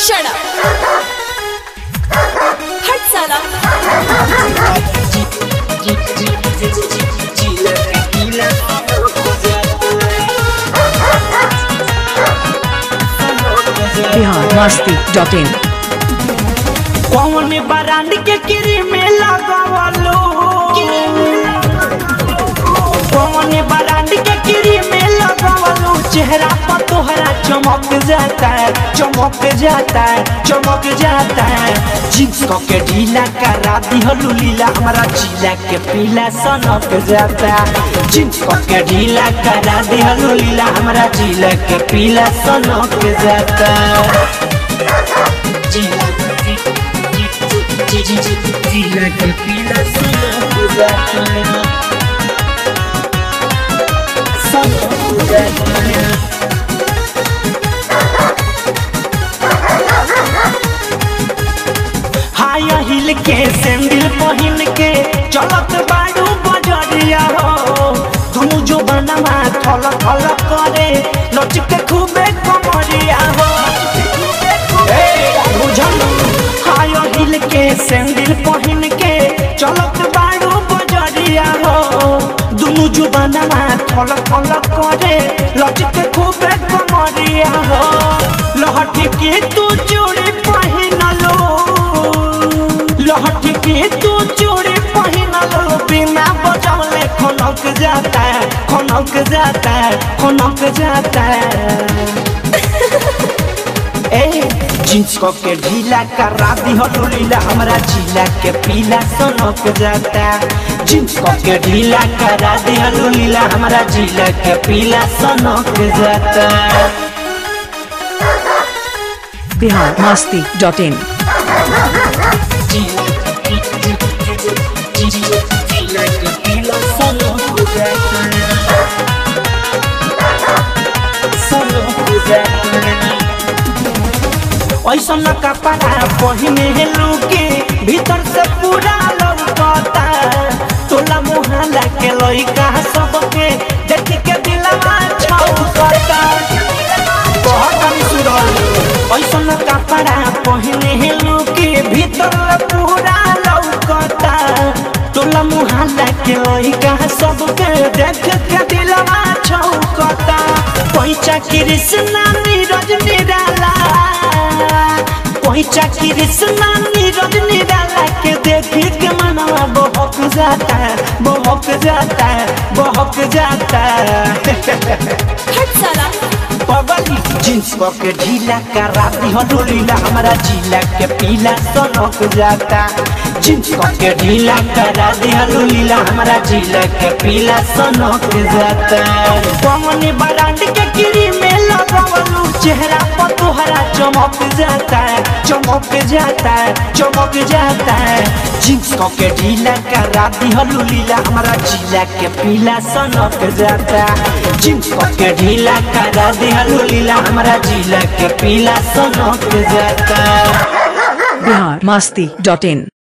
Shut up. हट साला बिहार मस्ती dot in कौन ब्रांड के क्रीम लगावलो कौन ब्रांड के क्रीम लगावलो चेहरा पर तोहरा चमक जाता है चमक जाता है चमक जाता है जींस को के ढीला करा दिहलू लीला हमारा जिला के पीला सनक जाता है जींस को के ढीला करा दिहलू लीला हमारा जिला के पीला सनक जाता है जिला जिला के पीला सनक जाता है सनक जाता है हाय हिल के सैंडल पहन के चलत बाड़ू बजरिया हो तुम जो बनवा थल थल करे लचके खूबे कमरिया हो ए, बुझल हाय हिल के सैंडल पहन के चलत बाड़ू बजरिया हो दुनु जो बनवा थल थल करे लचके खूबे कमरिया हो लहठी के तू चूड़ी पहन लो लहठी के तू चूड़ी पहन लो बिना बजौले खनक जाता है खनक जाता है खनक जाता है ए जींस को के ढीला करा दी हो लीला हमरा जिला के पीला सनक जाता जींस को के ढीला करा दी हो लीला हमरा जिला के पीला सनक जाता बिहार मस्ती डॉट इन ऐसा न कपड़ा पहिने लुके भीतर से पूरा लौकता तोला मुहाला के लइका सबके देख के दिलवा छौकता बहुत सुरल ऐसा न कपड़ा पहिने लुके भीतर पूरा लौकता तोला मुहाला के लइका सबके देख के दिलवा छौकता पैसा कृष्णा नीरज निराला पैसा कृष्णा नीरज निराला के देखी के मनवा बहक जाता है बहक जाता है बहक जाता है हट साला पगली जींस को के ढीला करा दी हो ढोलीला हमारा जिला के पीला सनक जाता जींस को के ढीला करा दी हो ढोलीला हमारा जिला के पीला सनक जाता कौन ब्रांड के क्रीम लगावलू चेहरा पर तोहरा चमक जाता है चमक जाता है चमक जाता है जींस को के ढीला करा दी हो ढोलीला हमारा जिला के पीला सनक जाता जींस को के ढीला करा दी हो ढोलीला हमारा जिला के पीला सनक जाता बिहार मस्ती डॉट इन